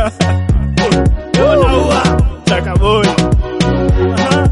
Leo naua chakaboi. Aha.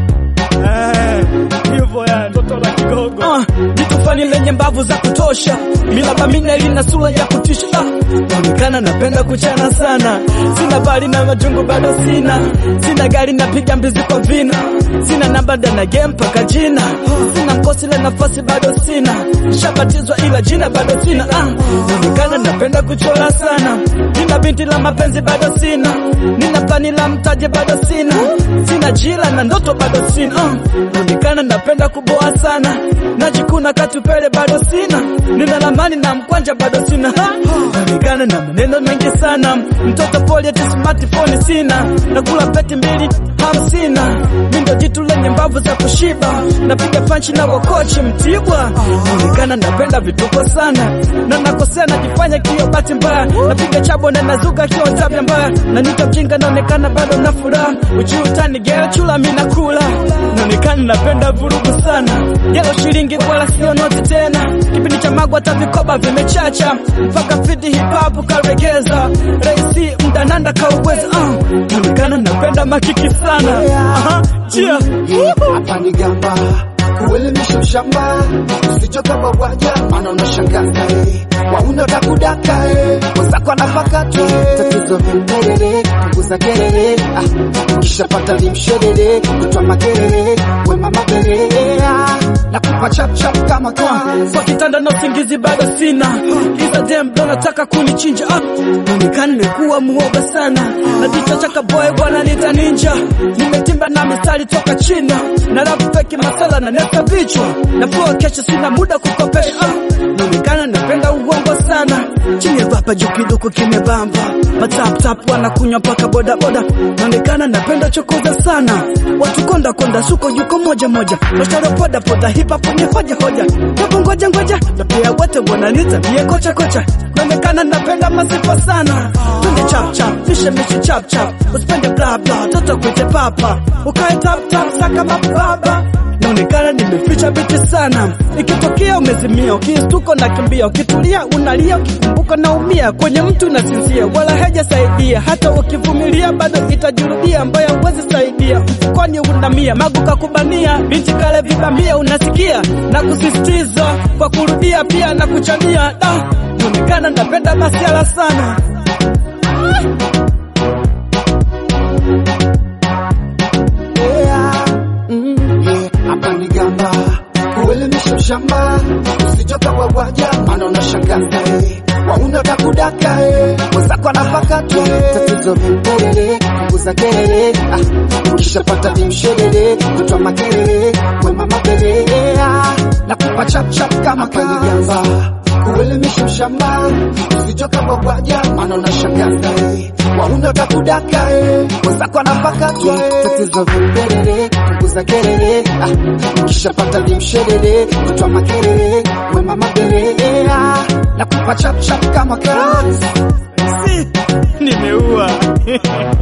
Eh, hivyo ya toto la kigogo. Ah, jitu fani lenye mbavu za kutosha, milaba minne lina sura ya kutisha. Ah, naonekana napenda kuchana sana, sina bali na majungu bado sina, sina gari napiga mbizi kwa vina, sina namba ndana game mpaka jina, sina mkosi la nafasi bado sina, nishabatizwa ila jina bado sina. Ah, naonekana napenda kuchora sana, nina binti la mapenzi bado sina, nina plani la mtaji bado sina, sina jila na ndoto bado sina. Ah, naonekana napenda kuboa sana, najikuna katupele bado sina, nina lamani na mkwanja bado sina. Ha! Naonekana na maneno mengi sana, mtoto poli eti smartphone sina, nakula peti mbili hamsina, mi ndo jitu lenye mbavu za kushiba, napiga panchi na wakochi Mtibwa. Naonekana napenda vituko sana, na nakosea najifanya kio bahati mbaya, napiga chabo na nazuka kio tabia mbaya, na nita mjinga naonekana bado na furaha, uchi utani geo chula mi nakula, naonekana napenda vurugu sana, jelo shilingi wala sio noti tena, kipindi cha magwa hata vikoba vimechacha, mpaka fiti hip hop karegeza, raisi mdananda kauweza, uh, naonekana napenda makiki sana, aha, chia hapa ni gamba kuelimisha mshamba usichoka wawaja maana unashangaza eh. wauna takudaka eh. wenzako anapakata eh. tatizo vimperere punguza kelele ah. ukishapata vimsherere kutwa makelele wema makelele ah. na kupa chapchap kama kazi kwa kitanda na usingizi bado sina, iza dem ndo nataka kunichinja. Ah, naonekana nimekuwa muoga sana, na jicho chaka boy bwana nita ninja, nimetimba na mistari toka China, na rap feki masala na neta vichwa, na flow kesho sina muda kukopesha. Ah, naonekana napenda uongo sana, chini ya rapa juu kiduku kimebamba, matap tap wanakunywa mpaka boda boda, naonekana napenda chokoza sana, watu konda konda suko juko moja moja, mashtaro poda poda hip hop ni hoja hoja, hebu ngoja ngoja, na pia wote wananiita bie kocha kocha, naonekana napenda masifa sana, twende chap chap, mishe mishe chap chap, usipende bla bla, toto kuite papa, ukae tap tap saka mababa naonekana nimeficha biti sana, ikitokea umezimia, ukistuko na kimbia, ukitulia unalia, ukikumbuka naumia, kwenye mtu nasinzia, wala hajasaidia, hata ukivumilia bado itajirudia, mbaya uwezi saidia, mfukoni unamia, magu kakubania, binti kale vibamia, unasikia na kusisitiza kwa kurudia, pia na kuchania, da naonekana napenda masiala sana Yeah, hapa ni gamba kuelimisha mshamba usichoka wawaja maana unashangaza eh. wauna takudaka eh. wenzako anapakata eh. tatizo vimperere punguza kelele ah. ukishapata vimsherere kutwa makelele wema makelele ah. na kupa chapchap kama kanigamba kuelimisha mshamba usichoka wawaja maana unashangaza eh. wauna takudaka eh. wenzako anapakata eh. tatizo vimperere punguza kelele ah. ukishapata vimsherere kutwa makelele wema makelele ah. na kupa chapchap kama kazi Si, nimeua.